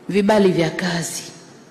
vibali vya kazi.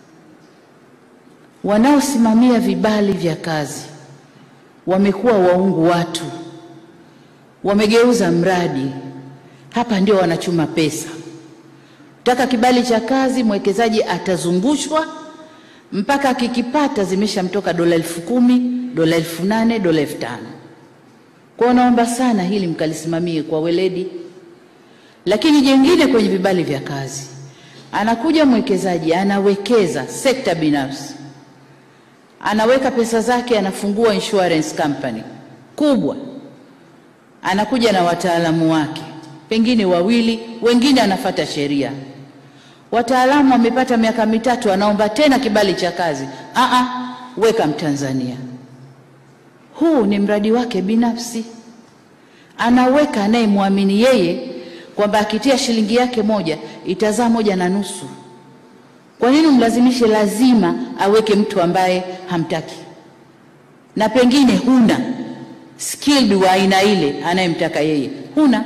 Wanaosimamia vibali vya kazi wamekuwa waungu watu, wamegeuza mradi. Hapa ndio wanachuma pesa. Taka kibali cha kazi, mwekezaji atazungushwa mpaka akikipata zimeshamtoka dola elfu kumi, dola elfu nane, dola elfu tano. Kwa hiyo naomba sana hili mkalisimamie kwa weledi. Lakini jengine kwenye vibali vya kazi, anakuja mwekezaji anawekeza sekta binafsi, anaweka pesa zake, anafungua insurance company kubwa, anakuja na wataalamu wake, pengine wawili, wengine anafata sheria. Wataalamu wamepata miaka mitatu, anaomba tena kibali cha kazi. Aa, weka Mtanzania. Huu ni mradi wake binafsi, anaweka anayemwamini yeye kwamba akitia shilingi yake moja itazaa moja na nusu. Kwa nini mlazimishe lazima aweke mtu ambaye hamtaki na pengine huna skilled wa aina ile anayemtaka yeye huna?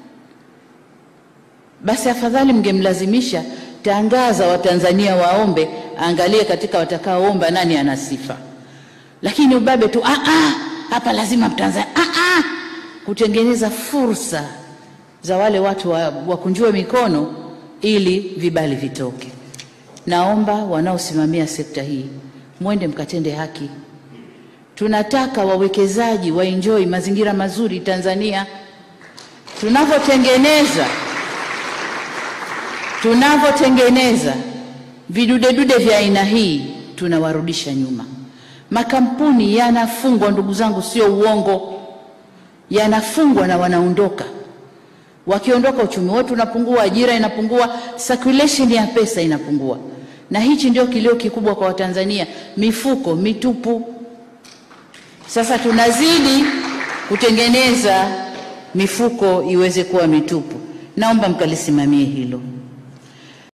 Basi afadhali mngemlazimisha, tangaza Watanzania waombe, angalie katika watakaoomba nani ana sifa, lakini ubabe tu ah, ah, hapa lazima Mtanzania ah, ah, kutengeneza fursa za wale watu wakunjue mikono ili vibali vitoke. Naomba wanaosimamia sekta hii mwende mkatende haki. Tunataka wawekezaji waenjoy mazingira mazuri Tanzania. Tunavyotengeneza tunavyotengeneza vidudedude vya aina hii tunawarudisha nyuma. Makampuni yanafungwa, ndugu zangu, sio uongo, yanafungwa na wanaondoka wakiondoka uchumi wetu unapungua, ajira inapungua, circulation ya pesa inapungua, na hichi ndio kilio kikubwa kwa Watanzania, mifuko mitupu. Sasa tunazidi kutengeneza mifuko iweze kuwa mitupu. Naomba mkalisimamie hilo.